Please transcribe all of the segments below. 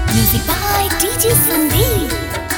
Music by DJ Sandeep.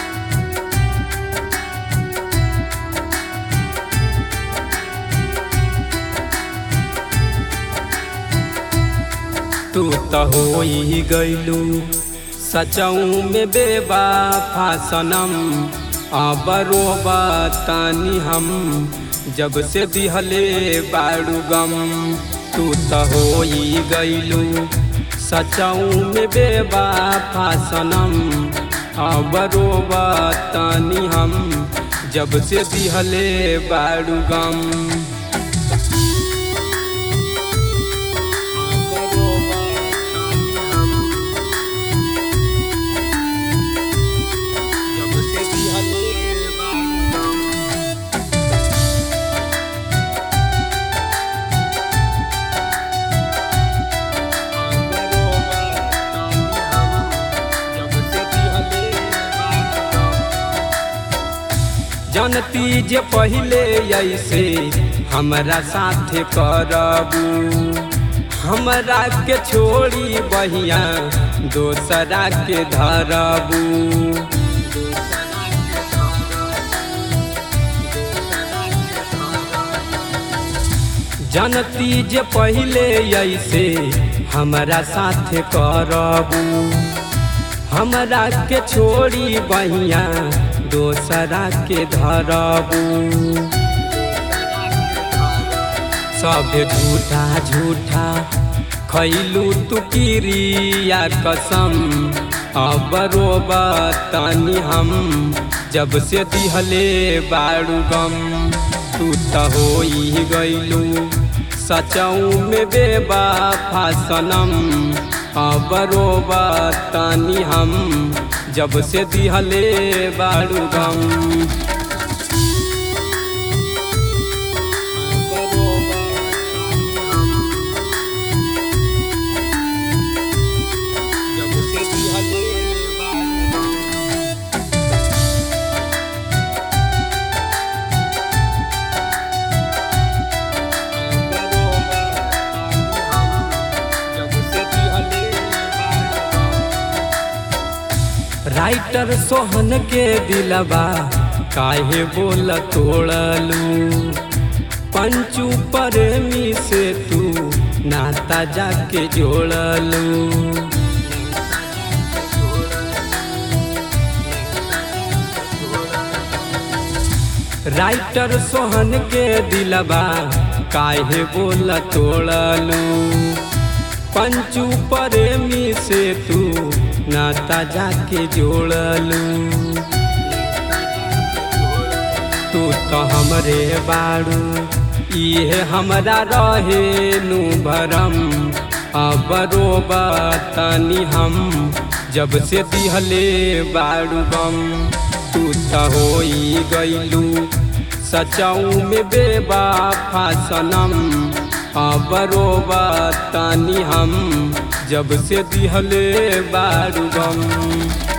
तू तो हो ही गईलू सचऊ में बेबाफा सनम आबरो बतानी हम जब से दिहले बाड़ू गम तू तो हो ही गईलू सचऊ में बेबाफा सनम आबरो बतानी हम जब से दिहले बाड़ू गम जब से दिहले बाड़ू गम जानती जे पहले ऐसे हमरा साथे करबू हमरा के छोड़ी बहिया दोसरा के धरबू जानती जे पहले ऐसे हमरा साथे करबू हमरा के छोड़ी बहिया दोसरा के धरबू सब झूठा झूठा खैलू तू किरिया कसम अब रोबतनी हम जब से दिहले बाड़ू गम तू तो हो ही गईलू सचऊ में बेबाफा सनम अब रोबतनी हम जब से दिहले बाड़ू गम जब से दिहले बाड़ू गम राइटर सोहन के दिलबा काहे बोल तोड़लू पंचू प्रेमी से तू नाता जाके जोड़लू राइटर सोहन के दिलबा काहे बोल तोड़लू पंचू प्रेमी से तू नाता जाके जोड़लू तू तो हमरे बाड़ू इहे हमरा रहे नु भरम अब रोबतनी हम जब से दिहले बाड़ू गम तू तो हो ही गईलू सचऊ में बेबाफा सनम अब रोबतनी हम जब से दिहले बाड़ू गम